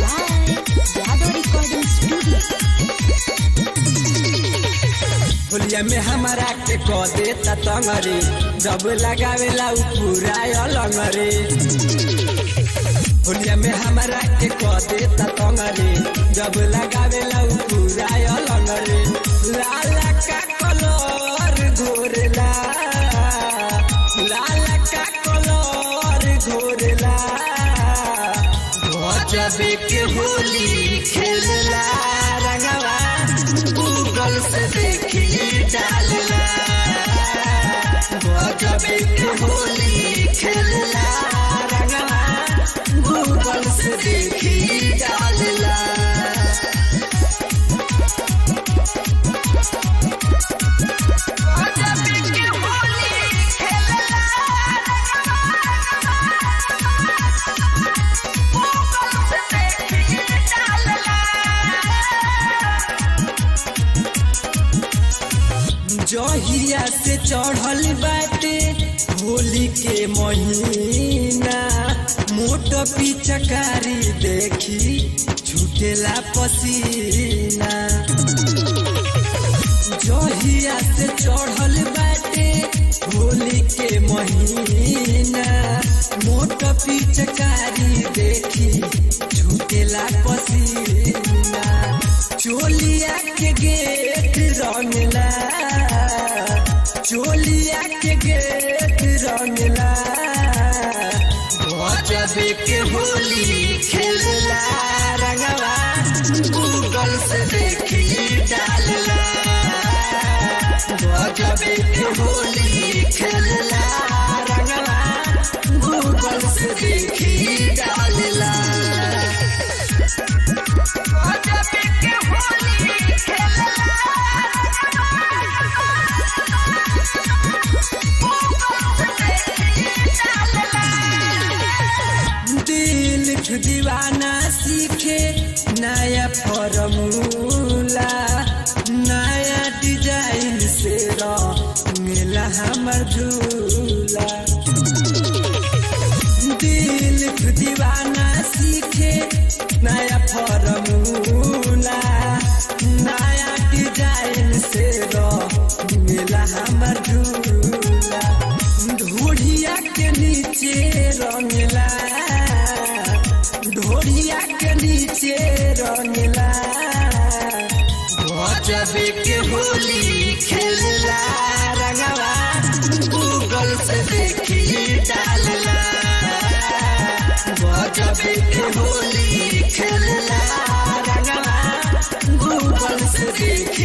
Yadav recording studio होलिया में हमारा के क देता तंगरे जब लगावेला उ पूरा अलंगरे होलिया में हमारा के क देता तंगरे जब लगावेला उ पूरा अलंगरे लाला का कलर घोरेला लाला का कलर घोरेला गजबे के होली खेलला रंगवा गूगल से देखी डालला गजबे के होली खेलला रंगवा गूगल से देखी डालला गजबे के होली खेलला जहिया से चढ़ल बाटे होली के महीना मोट पिचकारी देखी छूटेला पसीना जहिया से चढ़ल बाटे होली के महीना मोट पिचकारी देखी छूटेला पसीना चोलिया के गेट रंगला चोलिया के गेट रंगला गजबे के होली खेलला रंगवा गूगल से देखी डालला गजबे के होली खेलला रंगवा गूगल से देखी डालला गजबे के होली दिल दीवाना सीखे नया फॉर्मूला नया डिजाइन से मिला हमर झूला दिल दीवाना सीखे नया फॉर्मूला नया डिजाइन से मिला हमर झूला ढोढ़िया के नीचे रंगला ढोढ़िया के नीचे रंगला गजबे के होली खेलला रंगवा गूगल से देखी डालला गजबे के होली खेलला रंगवा गूगल से देखी